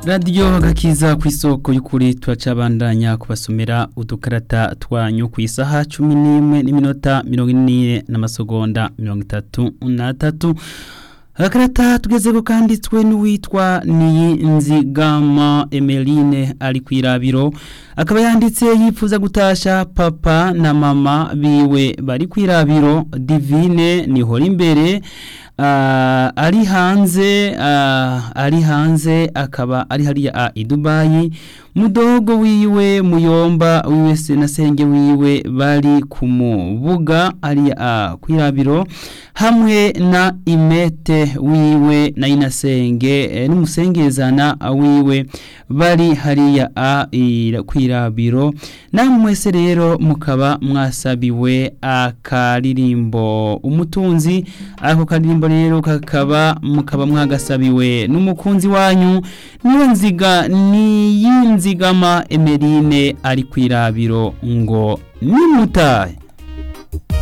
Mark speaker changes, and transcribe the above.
Speaker 1: radiyo gakiza ku isoko y'ukuri turacabandanya kubasomera udukarata twanyu ku isaha cumi n'imwe n'iminota mirongo ine n'amasegonda mirongo itatu n'atatu agakarata tugezeko kanditswe n'uwitwa niyinzigama emeline ari ku irabiro akaba yanditse yifuza gutasha papa na mama biwe bari ku irabiro divine nihora imbere ari hanze ari hanze akaba ari hariya i dubayi mudogo wiwe muyomba wiwe se na senge wiwe bari ku mubuga hariya ku irabiro hamwe na imete wiwe na inasenge n'umusengezana wiwe bari hariya ku irabiro namwe mwese rero mukaba mwasabiwe akaririmbo umutunzi ako karirimbo rero kakaba mukaba mwagasabiwe n'umukunzi wanyu niyo nziga niyinzigama emerine ari ku irabiro ngo nimutahe